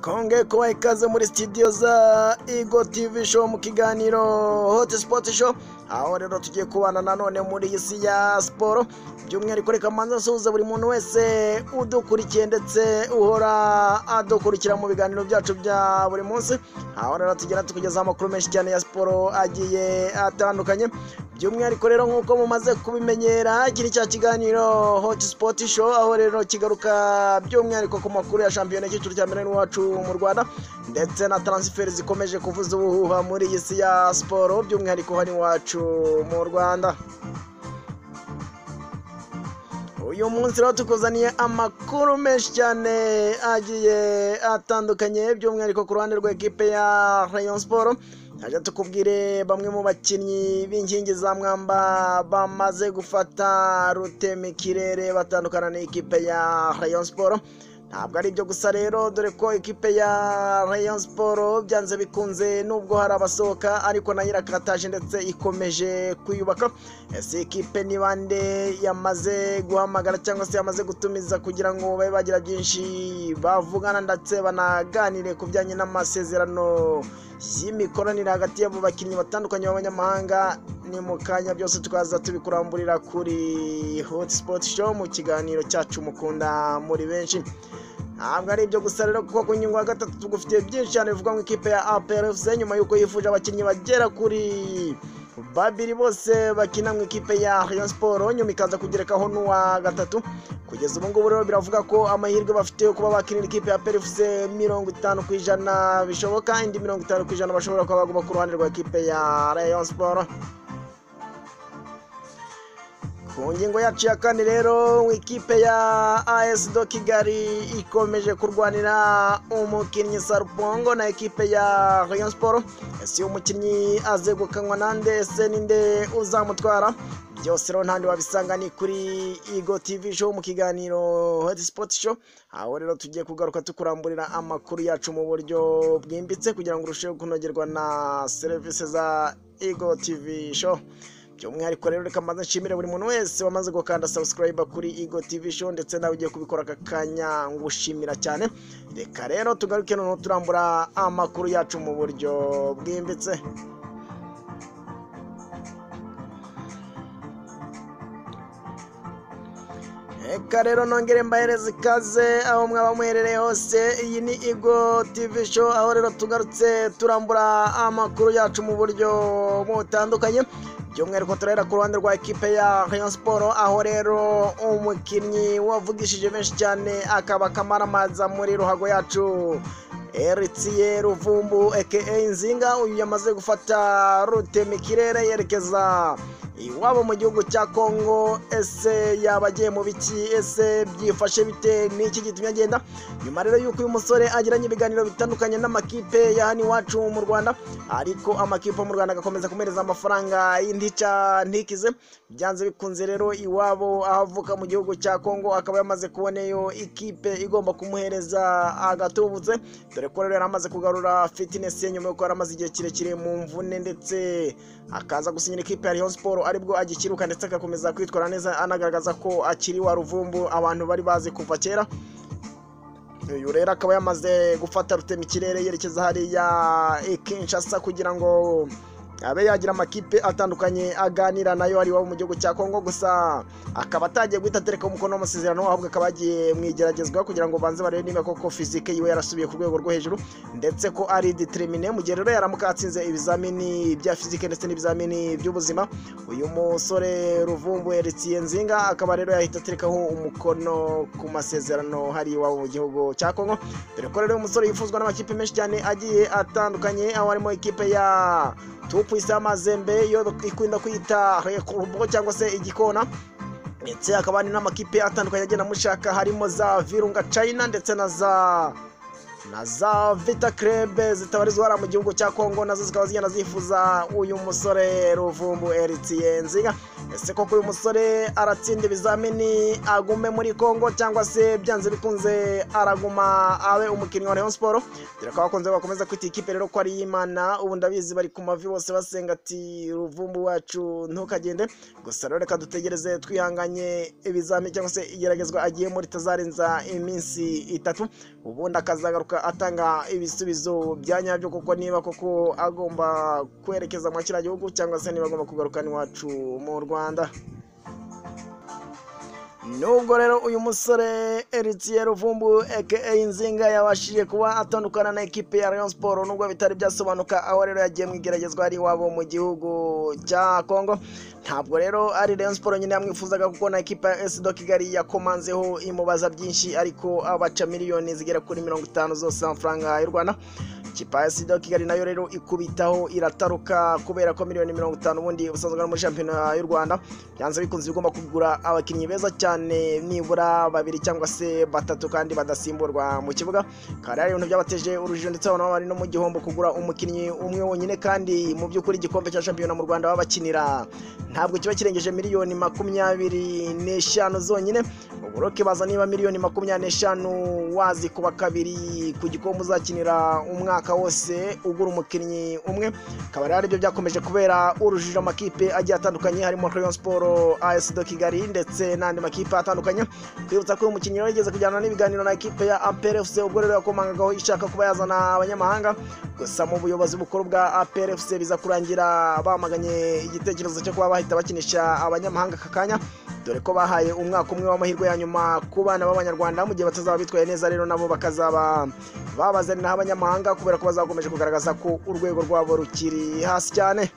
konge kubaha ikaze muri sitidiyo za igo tivi show mu kiganiro hoti sipoti show aho rero tugiye kubana nanone muri iyi si ya siporo by'umwihariko reka manza nsuhuza buri muntu wese udukurikiye ndetse uhora adukurikira mu biganiro byacu bya buri munsi aho rero tugera tukugezaho amakuru menshi cyane ya siporo agiye atandukanye by'umwihariko rero nk'uko mumaze kubimenyera iki ni cya kiganiro hoti sipoti show aho rero kigaruka by'umwihariko ku makuru ya shampiyona y'icyiciro cya mbere n'iwacu mu rwanda ndetse na taransiferi zikomeje kuvuza ubuhuha muri iyi si ya siporo by'umwihariko hano iwacu mu rwanda uyu munsi rero tukuzaniye amakuru menshi cyane agiye atandukanye by'umwihariko ku ruhande rw'ekipe ya rayon siporo hajya tukubwire bamwe mu bakinnyi b'inkingi za mwamba bamaze gufata rutemikirere batandukana n'ikipe ya rayon siporo ntabwo ari ibyo gusa rero dore ko ikipe ya rayon siporo byanze bikunze nubwo hari abasohoka ariko nayo irakataje ndetse ikomeje kwiyubaka ese ikipe ni bande yamaze guhamagara cyangwa se yamaze gutumiza kugira ngo babe bagira byinshi bavugana ndetse banaganire ku bijyanye n'amasezerano y'imikoranire hagati y'abo bakinnyi batandukanye b'abanyamahanga ni mu kanya byose tukaza tubikuramburira kuri hoti sipoti show mu kiganiro cyacu mukunda muri benshi ntabwo ari ibyo gusa rero kuko ku ngingo ya gatatu tugufitiye byinshi cyane bivuga ngo ikipe ya APRFC nyuma y'uko yifuje abakinnyi bagera kuri babiri bose bakina mu ikipe ya Rayon Sport nyuma ikaza kugerekaho n'uwa gatatu kugeza ubu ngubu rero biravuga ko amahirwe bafite yo kuba bakinira ikipe ya PRFC mirongo itanu ku ijana bishoboka indi mirongo itanu ku ijana bashobora kuba baguma ku ruhande rwa ikipe ya Rayon Sport ku ngingo yacu ya kane rero ikipe ya AS do Kigali ikomeje kurwanira umukinnyi Sarupongo na ikipe ya Rayon Sport ese umukinnyi azegukanwa nande se ninde uzamutwara byose rero ntandi wabisanga ni kuri Igo TV show mu kiganiro Hot Sport show aho rero tugiye kugaruka tukuramburira amakuru yacu mu buryo bwimbitse kugira ngo urusheho kunogerwa na serivisi za Igo TV show by'umwihariko rero reka mbanza nshimire buri muntu wese wamaze gukanda subscribe kuri Igo TV show ndetse nawe ugiye kubikora aka kanya ngushimira cyane reka rero tugaruke noneho turambura amakuru yacu mu buryo bwimbitse reka rero nongere mbahereze ikaze aho mwaba muherereye hose iyi ni igo tivi show aho rero tugarutse turambura amakuru yacu mu buryo butandukanye by'umwihariko turahera ku ruhande rwa ekipe ya Rayon Sport aho rero umukinnyi wavugishije benshi cyane akaba kamaramaza muri ruhago yacu Eritiye Ruvumbu aka Nzinga uyu yamaze gufata rute mu kirere yerekeza iwabo mu gihugu cya Kongo ese yaba agiye mu biki ese byifashe bite n'iki gitumye agenda nyuma rero y'uko uyu musore agiranye ibiganiro bitandukanye n'amakipe ya hano iwacu mu Rwanda ariko amakipe mu Rwanda agakomeza kumereza amafaranga y'intica ntikize byanze bikunze rero iwabo avuka mu gihugu cya Kongo akaba yamaze kuboneyo ikipe igomba kumuhereza agatubutse dore ko rero yari amaze kugarura fitness ye nyuma y'uko yari amaze igihe kirekire mu mvune ndetse akaza gusinyira ikipe ya Rayon Sport aribwo agikiruka ndetse agakomeza kwitwara neza anagaragaza ko akiri wa ruvumbu abantu bari bazi kuva kera uyu rero akaba yamaze gufata rutema ikirere yerekeza hariya Kinshasa kugira ngo abe yagira amakipe atandukanye aganira nayo ari iwabo mu gihugu cya kongo gusa akaba atagiye guhita atereka umukono w'amasezerano ahubwo akaba yagiye mu igeragezwa kugira ngo banze barebe niba koko fizike yiwe yarasubiye ku rwego rwo hejuru ndetse ko ari determine mu gihe rero yaramuka atsinze ibizamini bya fizike ndetse n'ibizamini by'ubuzima uyu musore ruvumbu eritiye nzinga akaba rero yahita aterekaho umukono ku masezerano hari iwabo mu gihugu cya kongo dore ko rero uyu musore yifuzwa n'amakipe menshi cyane agiye atandukanye aho harimo ikipe ya tupu isa y'amazembe yo ikunda kwita rekurubo cyangwa se igikona ndetse hakaba hari n'amakipe atandukanye agenda amushaka harimo za virunga china ndetse na za na za vita krebe zitabarizwa hariya mu gihugu cya kongo nazo zikaba zigenda zifuza uyu musore ruvumbu eritiye nziga ese koko uyu musore aratsinda ibizamini agume muri kongo cyangwa se byanze bikunze araguma abe umukinnyi wa rayon siporo dore ko abakunze bakomeza kwita ikipe rero ko ari iy'imana ubu ndabizi bari ku mavi bose basenga ati ruvumbu wacu ntukagende gusa rero reka dutegereze twihanganye ibizamini cyangwa se igeragezwa agiye muri tazarenza iminsi itatu ubundi akazagaruka runaka atanga ibisubizo bya nyabyo kuko niba koko agomba kwerekeza muri kiriya gihugu cyangwa se niba agomba kugaruka n'iwacu mu rwanda nubwo rero uyu musore Eritiye Ruvumbu aka Nzinga yabashije kuba atandukana na ekipe ya Rayon Sport nubwo bitari byasobanuka aho rero yagiye mu igeragezwa ari iwabo mu gihugu cya Kongo ntabwo rero ari Rayon Sport nyine yamwifuzaga kuko na ekipe ya SD Kigali yakomanzeho imubaza byinshi ariko abaca miliyoni zigera kuri mirongo itanu zose amafaranga y'u Rwanda ikipe ya SD Kigali nayo rero ikubitaho irataruka kubera ko miliyoni mirongo itanu ubundi busanzwe ari muri shampiyona y'u Rwanda byanze bikunze bigomba kugura abakinnyi beza cyane nibura babiri cyangwa se batatu kandi badasimburwa mu kibuga kandi hari ibintu byabateje urujijo ndetse abana bari no mu gihombo kugura umukinnyi umwe wonyine kandi mu by'ukuri igikombe cya shampiyona mu Rwanda babakinira ntabwo kiba kirengeje miliyoni makumyabiri n'eshanu zonyine ubwo baza niba miliyoni makumyabiri n'eshanu wazi kuba kabiri ku gikombe uzakinira umwaka wose ugura umukinnyi umwe akaba rero aribyo byakomeje kubera urujijo amakipe agiye atandukanye harimo Rayon Sport AS de Kigali ndetse n'andi makipe atandukanye kwibutsa ko uyu mukinnyi rero yigeze kujyana n'ibiganiro na ekipe ya Ampere FC ubwo rero yakomangagaho ishaka kuba yazana abanyamahanga gusa mu buyobozi bukuru bwa Ampere FC biza kurangira bamaganye igitekerezo cyo kuba bahita bakinisha abanyamahanga aka kanya dore ko bahaye umwaka umwe w'amahirwe ya nyuma ku bana b'abanyarwanda mu gihe batazaba bitwaye neza rero nabo bakazaba babazanira abanyamahanga kubera ko bazakomeje kugaragaza ko urwego rwabo rukiri hasi cyane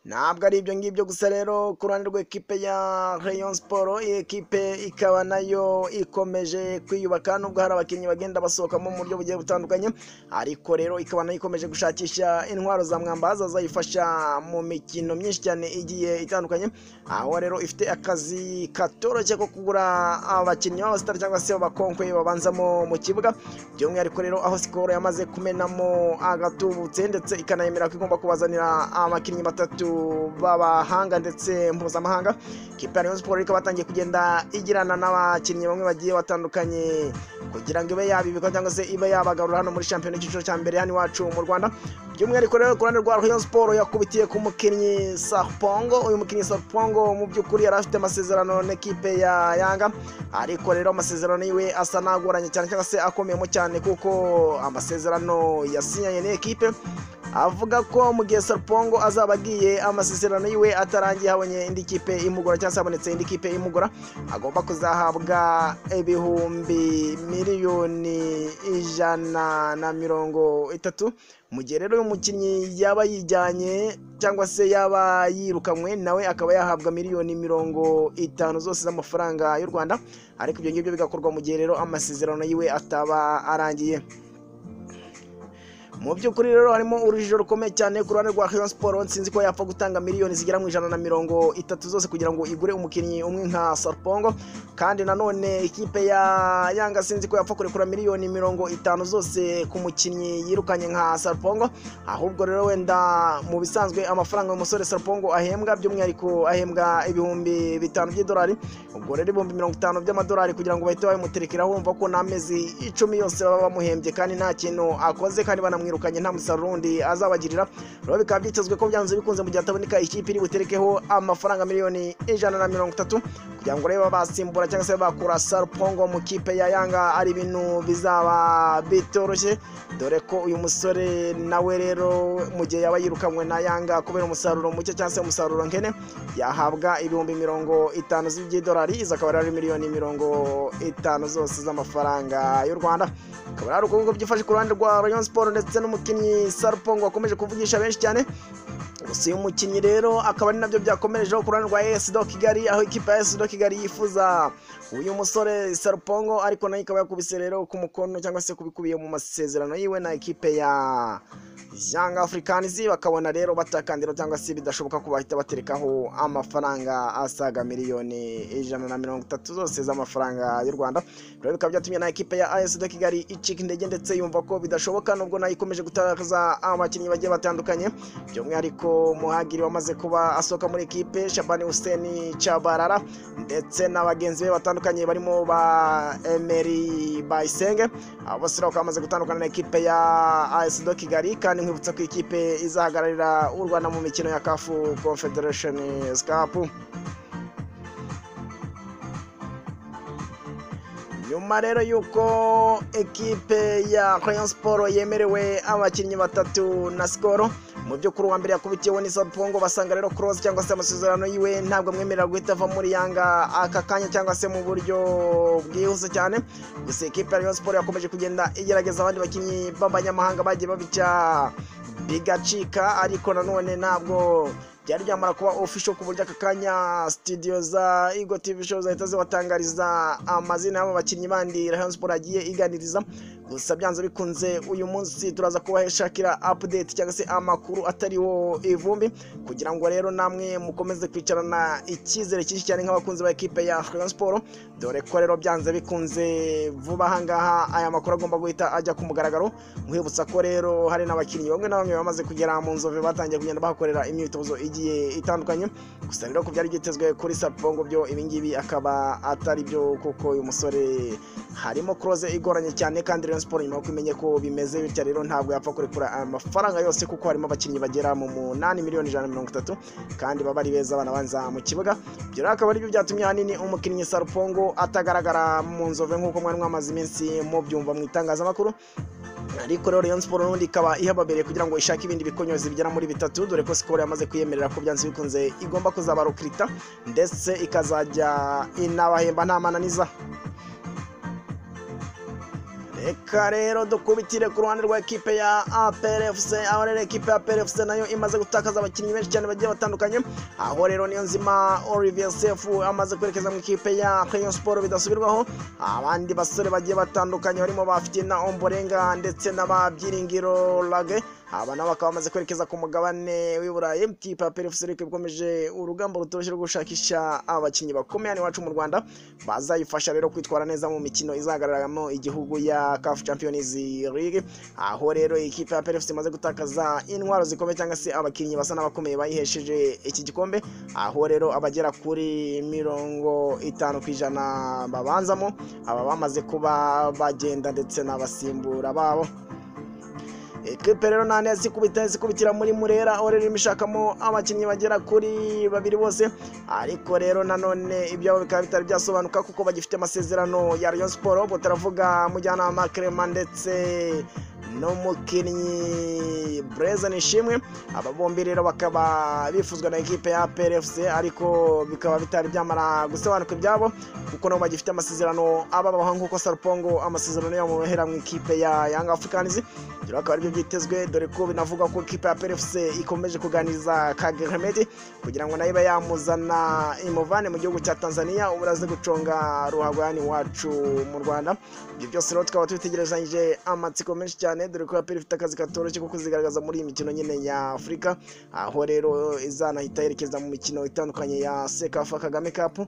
ntabwo ari ibyo ngibyo gusa rero ku ruhande rw'ekipe ya Rayon Sport iyi ekipe ikaba nayo ikomeje kwiyubaka nubwo hari abakinnyi bagenda basohokamo mu buryo bugiye butandukanye ariko rero ikaba nayo ikomeje gushakisha intwaro za mwambaza zayifasha mu mikino myinshi cyane igiye itandukanye aho rero ifite akazi katoroshye ko kugura abakinnyi b'abasitari cyangwa se abakonkwe babanzamo mu kibuga by'umwihariko rero aho sikoro yamaze kumenamo agatubutse ndetse ikanayemera ko igomba kubazanira abakinnyi batatu b'abahanga ndetse mpuzamahanga kipe ya Rayon Sports ikaba yatangiye kugenda igirana n'abakinnyi bamwe bagiye batandukanye kugira ngo ibe yabibika cyangwa se ibe yabagarura hano muri shampiyona y'icyiciro cya mbere hano iwacu mu Rwanda by'umwihariko rero ku ruhande rwa Rayon Sports yakubitiye ku mukinnyi Sarpongo uyu mukinnyi Sarpongo mu by'ukuri yari afite amasezerano n'ikipe ya Yanga ariko rero amasezerano yiwe asa n'agoranye cyane cyangwa se akomeyemo cyane kuko amasezerano yasinyanye n'ikipe avuga ko mu gihe Sarpongo azaba agiye amasezerano yiwe atarangiye habonye indi kipe imugura cyangwa se habonetse indi kipe imugura agomba kuzahabwa ibihumbi miliyoni ijana na mirongo itatu mu gihe rero uyu mukinnyi yaba yijyanye cyangwa se yaba yirukanywe nawe akaba yahabwa miliyoni mirongo itanu zose z'amafaranga y'u rwanda ariko ibyo ngibyo bigakorwa mu gihe rero amasezerano yiwe ataba arangiye mu by'ukuri rero harimo urujijo rukomeye cyane ku ruhande rwa Rayon Sport nsinzi ko yapfa gutanga miliyoni zigera mu ijana na mirongo itatu zose kugira ngo igure umukinnyi umwe nka Sarpongo kandi nanone ikipe ya Yanga sinzi ko yapfa kurekura miliyoni mirongo itanu zose ku mukinnyi yirukanye nka Sarpongo ahubwo rero wenda mu bisanzwe amafaranga uyu musore Sarpongo ahembwa by'umwihariko ahembwa ibihumbi bitanu by'idolari ubwo rero ibihumbi mirongo itanu by'amadolari kugira ngo bahite babimuterekera wumva ko n'amezi icumi yose baba bamuhembye kandi nta kintu akoze kandi banamwirukanye yirukanye nta musaruro undi azabagirira rero bikaba byitezwe ko byanze bikunze mu gihe ataboneka ikipe iri buterekeho amafaranga miliyoni ijana na mirongo itatu kugira ngo rero basimbura cyangwa se bakura sarupongo mu kipe ya yanga ari ibintu bizaba bitoroshye dore ko uyu musore nawe rero mu gihe yaba yirukanywe na yanga kubera umusaruro muke cyangwa se umusaruro nkene yahabwa ibihumbi mirongo itanu z'idolari izo akaba ari miliyoni mirongo itanu zose z'amafaranga y'u rwanda akaba ari uko byifashe ku ruhande rwa rayon siporo ndetse n'umukinnyi Sarupongo wakomeje kuvugisha benshi cyane gusa uyu mukinnyi rero akaba ari nabyo byakomerejeho ku ruhande rwa AS Do Kigali aho ikipe ya AS Do Kigali yifuza uyu musore Sarupongo ariko nayo ikaba yakubise rero ku mukono cyangwa se kubikubiye mu masezerano yiwe na ikipe ya Young Africans bakabona rero batakandira cyangwa se bidashoboka ko bahita baterekaho amafaranga asaga miliyoni ijana na mirongo itatu zose z'amafaranga y'u Rwanda rero bikaba byatumye na ikipe ya AS Do Kigali icika intege ndetse yumva ko bidashoboka nubwo nayo ikomeje gutakaza abakinnyi bagiye batandukanye by'umwihariko muhagiri wamaze kuba asohoka muri ekipe Shabani Hussein Chabarara ndetse n'abagenzi be batandukanye barimo ba Emery Bayisenge abo bose rero bakaba bamaze gutandukana na ekipe ya AS Do Kigali kandi nkwibutsa ko ikipe izahagararira u Rwanda mu mikino ya CAF Confederation Cup nyuma rero y'uko ekipe ya Rayon Sports yemerewe abakinnyi batatu na sikoro mu byo kuri uwa mbere yakubitiyeho ni Sao Pongo basanga rero cross cyangwa se amasezerano yiwe ntabwo amwemerera guhita ava muri yanga aka kanya cyangwa se mu buryo bwihuse cyane gusa ekipe ya Rayon Sports yakomeje kugenda igerageza abandi bakinnyi b'abanyamahanga bagiye babica bigacika ariko nanone ntabwo byari byamara kuba official ku buryo aka kanya studio za Eagle TV show zahita zibatangariza amazina y'abo bakinnyi bandi Rayon Sports agiye iganiriza gusa byanze bikunze uyu munsi turaza kubaheshakira update cyangwa se amakuru atariho ivumbi kugira ngo rero namwe mukomeze kwicarana icyizere cyinshi cyane nk'abakunzi ba ekipe ya Rayon Sports dore ko rero byanze bikunze vuba aha ngaha aya makuru agomba guhita ajya ku mugaragaro nkwibutsa ko rero hari n'abakinnyi bamwe na bamwe bamaze kugera mu nzove batangiye kugenda bahakorera imyitozo igiye itandukanye gusa rero ku byari byitezwe kuri sapibongo byo ibingibi akaba atari byo kuko uyu musore harimo kuroze igoranye cyane kandi rero siporo nyuma yo kumenye ko bimezeyo bitya rero ntabwo yapfa kurekura amafaranga yose kuko harimo abakinnyi bagera mu munani miliyoni ijana na mirongo itatu kandi baba ari beza abana banza mu kibuga ibyo rero akaba aribyo byatumye ahanini umukinnyi sarupongo atagaragara mu nzove nk'uko mwari mwamaze iminsi mubyumva mu itangazamakuru ariko rero Rayon Sports n'ubundi ikaba ihababereye kugira ngo ishake ibindi bikonyozi bigera muri bitatu dore ko Skol yamaze kwiyemerera ko byanze bikunze igomba kuzaba Rukirita ndetse ikazajya inabahemba nta mananiza reka rero dukubitire ku ruhande rwa ekipe ya APRFC aho rero ekipe ya APRFC nayo imaze gutakaza abakinnyi benshi cyane bagiye batandukanye aho rero niyo nzima Olivier Sefu amaze kwerekeza mu ikipe ya Rayon Sports bidasubirwaho abandi basore bagiye batandukanye barimo bafite na Omborenga ndetse n'ababyiringiro Lage aba nabo bakaba bamaze kwerekeza ku mugabane w'i Burayi ikipe ya PFC ariko ikomeje urugamba rutoroshye rwo gushakisha abakinnyi bakomeye hano iwacu mu Rwanda bazayifasha rero kwitwara neza mu mikino izagaragaramo igihugu ya CAF Champions League aho rero ikipe ya PFC imaze gutakaza intwaro zikomeye cyangwa se abakinnyi basa n'abakomeye bayihesheje iki gikombe aho rero abagera kuri mirongo itanu ku ijana babanzamo aba bamaze kuba bagenda ndetse n'abasimbura babo ekipe rero nta neza ikubita ikubitira muri murera aho rero imishakamo abakinnyi bagera kuri babiri bose ariko rero nanone ibyabo bikaba bitari byasobanuka kuko bagifite amasezerano ya Rayon Sports ubwo turavuga mujyanama Clement ndetse n'umukinnyi Breza Nishimwe aba bombi rero bakaba bifuzwa na ekipe ya PRFC ariko bikaba bitari byamara gusobanuka ibyabo kuko nabo bagifite amasezerano ababaho nk'uko Sarpongo amasezerano yamuhera mu ikipe ya Young Africans rero akaba aribyo byitezwe dore ko binavuga ko ekipe ya PRFC ikomeje kuganiriza Kageremedi kugira ngo nayo ibe yamuzana imuvane mu gihugu cya Tanzania ubu araze guconga ruhago yani wacu mu Rwanda ibyo byose rero tukaba tubitegerezanyije amatsiko menshi cyane cyane dore ko yaperi ifite akazi katoroshye ko kuzigaragaza muri iyi mikino nyine ya Afurika aho rero izanahita yerekeza mu mikino itandukanye ya Sekafa Kagame Cup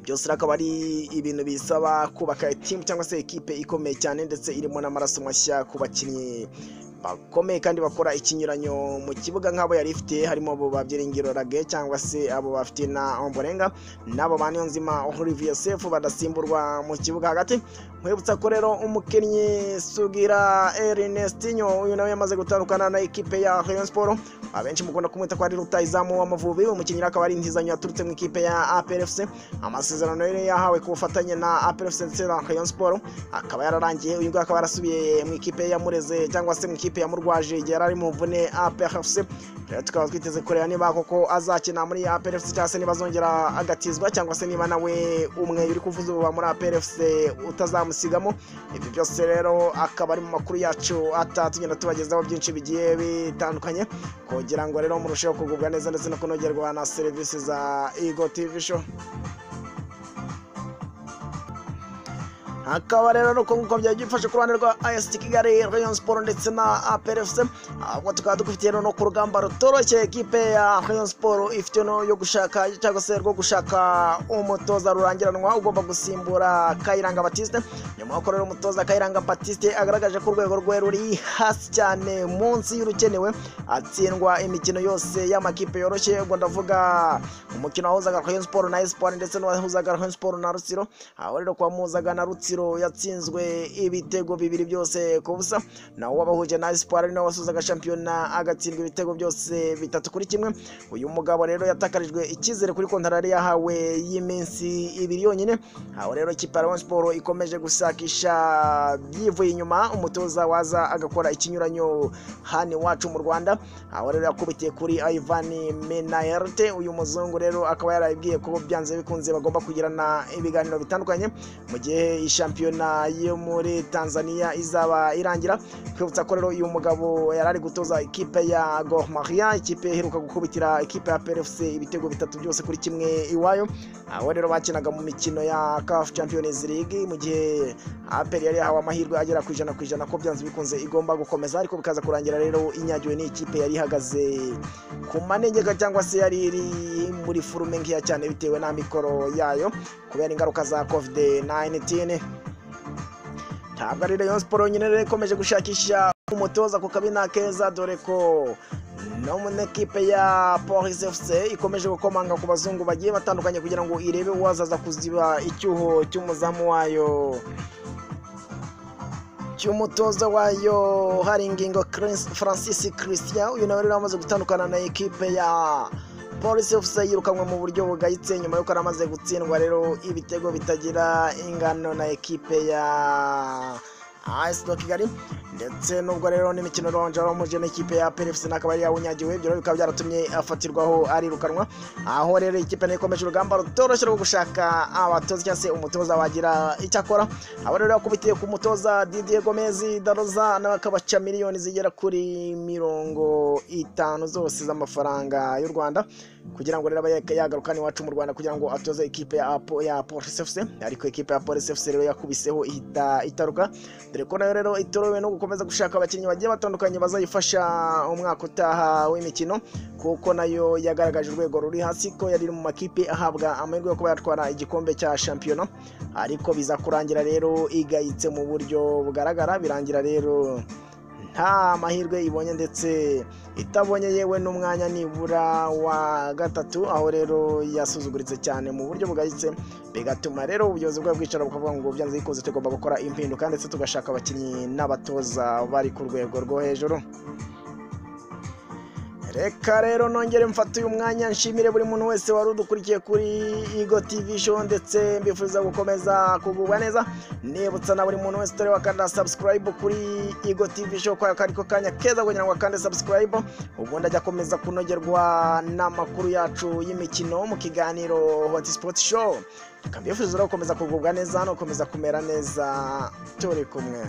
byose akaba ari ibintu bisaba kubaka timu cyangwa se ekipe ikomeye cyane ndetse irimo n'amaraso mashya ku bakinnyi bakomeye kandi bakora ikinyuranyo mu kibuga nk'abo yari ifite harimo abo babyiringiro rage cyangwa se abo bafite na omborenga n'abo ba nzima Olivier Sefu badasimburwa mu kibuga hagati mwibutsa ko rero umukinnyi Sugira Ernestinho uyu nawe yamaze gutandukana na ekipe ya Rayon Sports abenshi mukunda kumwita ko ari rutayizamu w'amavubi umukinnyi akaba ari intizanyo yaturutse mu ikipe ya APRFC amasezerano yari yahawe ku bufatanye na APRFC ndetse na Rayon Sports akaba yararangiye uyu nguyu akaba yarasubiye mu ikipe ya Mureze cyangwa se mu ikipe ya Murwaje igihe yari ari mu mvune APRFC rero tukaba twiteze kureba niba koko azakina muri APRFC cyangwa se niba azongera agatizwa cyangwa se niba nawe umwe uri kuvuza ububa muri APRFC utazamusigamo ibyo byose rero akaba ari mu makuru yacu atatu tugenda tubagezaho byinshi bigiye bitandukanye kugira ngo rero murusheho kugubwa neza ndetse no kunogerwa na serivisi za Ego TV show hakaba rero nuko nk'uko byari byifashe ku ruhande rwa AS Kigali Rayon Sports ndetse na APRFC ahubwo tukaba dufitiye no ku rugamba rutoroshye ekipe ya Rayon Sports ifite no yo gushaka cyangwa se rwo gushaka umutoza rurangiranwa ugomba gusimbura Kayiranga Baptiste nyuma yo korera umutoza Kayiranga Baptiste agaragaje ko urwego rwe ruri hasi cyane munsi y'urukenewe atsindwa imikino yose y'amakipe yoroshye ubwo ndavuga umukino wahuzaga Rayon Sport na Espoir ndetse n'uwahuzaga Rayon Sport na Rutsiro aho rero kwamuzaga na Rutsiro yatsinzwe ibitego bibiri byose ku busa naho wabahuje na Espoir ari nawe wasuzaga shampiyona agatsindwa ibitego byose bitatu kuri kimwe uyu mugabo rero yatakarijwe icyizere kuri kontara yari yahawe y'iminsi ibiri yonyine aho rero ikipe ya Rayon Sport ikomeje gushakisha yivuye inyuma umutoza waza agakora ikinyuranyo hano iwacu mu Rwanda aho rero yakubitiye kuri Ivan Menaherte uyu muzungu rero akaba yarabibwiye ko byanze bikunze bagomba kugirana ibiganiro bitandukanye mu gihe ishampiyona yo muri Tanzania izaba irangira twibutsa ko rero uyu mugabo yari ari gutoza ikipe ya Gor Mahia ikipe iheruka gukubitira ikipe ya PFC ibitego bitatu byose kuri kimwe iwayo aho rero bakinaga mu mikino ya CAF Champions League mu gihe APR yari yahawe amahirwe agera ku ijana ku ijana ko byanze bikunze igomba gukomeza ariko bikaza kurangira rero inyagiwe n'ikipe yari ihagaze ku manegeka cyangwa se yari iri muri furume nkiya cyane bitewe na mikoro yayo kubera ingaruka za covid 19 ntabwo ari Rayon Sport nyine rero ikomeje gushakisha umutoza ku kabina keza dore ko no mu ekipe ya Police FC ikomeje gukomanga ku bazungu bagiye batandukanye kugira ngo irebe uwazaza kuziba icyuho cy'umuzamu wayo cy'umutoza wayo hari ingingo Chris- Francis Christian uyu nawe rero amaze gutandukana na ekipe ya Police FC yirukanwe mu buryo bugayitse nyuma y'uko yari amaze gutsindwa rero ibitego bitagira ingano na ekipe ya AS Kigali ndetse nubwo rero n'imikino ronje waramuje n'ikipe ya PFC n'akaba yari yawunyagiwe ibyo rero bikaba byaratumye afatirwaho arirukanwa aho rero ikipe nayo ikomeje urugamba rutoroshye rwo gushaka abatoza cyangwa se umutoza wagira icyo akora abo rero yakubitiye ku mutoza Didier Gomez Daroza nawe akabaca miliyoni zigera kuri mirongo itanu zose z'amafaranga y'u Rwanda kugira ngo rero abe yagarukana iwacu mu Rwanda kugira ngo atoze ikipe ya Apo- ya Police FC ariko ikipe ya Police FC rero yakubiseho ihita itaruka dore ko nayo rero itorowe no gukomeza gushaka abakinnyi bagiye batandukanye bazayifasha umwaka utaha w'imikino kuko nayo yagaragaje urwego ruri hasi ko yari iri mu makipe ahabwa amahirwe yo kuba yatwara igikombe cya shampiyona ariko biza kurangira rero igayitse mu buryo bugaragara birangira rero nta mahirwe ibonye ndetse itabonye yewe n'umwanya nibura wa gatatu aho rero yasuzuguritse cyane mu buryo bugayitse bigatuma rero ubuyobozi bwa bwicara bukavuga ngo byanze bikunze tugomba gukora impinduka ndetse tugashaka abakinnyi n'abatoza bari ku rwego rwo hejuru reka rero nongere mfate uyu mwanya nshimire buri muntu wese wari udukurikiye kuri Igo TV show ndetse mbifuriza gukomeza kugubwa neza nibutsa na buri muntu wese utari wakanda subscribe kuri Igo TV show kwa kari ko kanya keza kugira ngo akande subscribe ubundi ajya akomeza kunogerwa n'amakuru yacu y'imikino mu kiganiro Hot Sport Show tukabifuriza gukomeza kugubwa neza no gukomeza kumera neza turi kumwe